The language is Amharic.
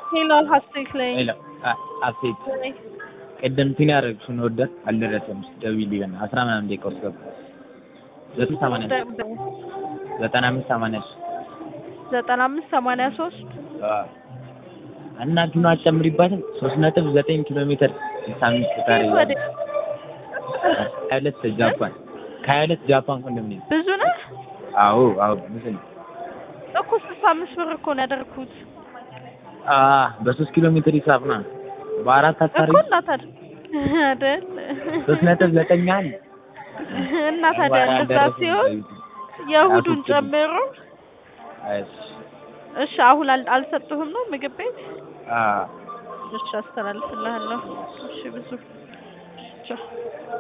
ሄሎ ሀሴት ላይ ሄሎ ሀሴት ቅድም ፒን ያደረግሽውን ወደህ አልደረሰም። ደውዪልኝ በእናትህ አስራ ምናምን ደቂቃ ውስጥ ገባ። ዘጠኝ ሰማንያ ዘጠና አምስት ሰማንያ ሶስት ዘጠና አምስት ሰማንያ ሶስት እና ኪሎ አጨምሪባትም ሶስት ነጥብ ዘጠኝ ኪሎ ሜትር ስልሳ አምስት ካሬ ወደ- ከሀያ ሁለት ጃፓን ከሀያ ሁለት ጃፓን ኮንዶሚኒየም ብዙ ነህ አዎ አዎ ምስል እኮ ስልሳ አምስት ብር እኮ ነው ያደረኩት አ በሶስት ኪሎ ሜትር ሂሳብ ነው በአራት አታሪ እኮ እና ታዲያ አይደል ሶስት ነጥብ ዘጠኝ አንድ እና ታዲያ እንደዛ ሲሆን የእሑዱን ጨምሮ እሺ እሺ አሁን አል- አልሰጡህም ነው ምግብ ቤት አ እሺ አስተላልፍልሃለሁ እሺ ብዙ ቻው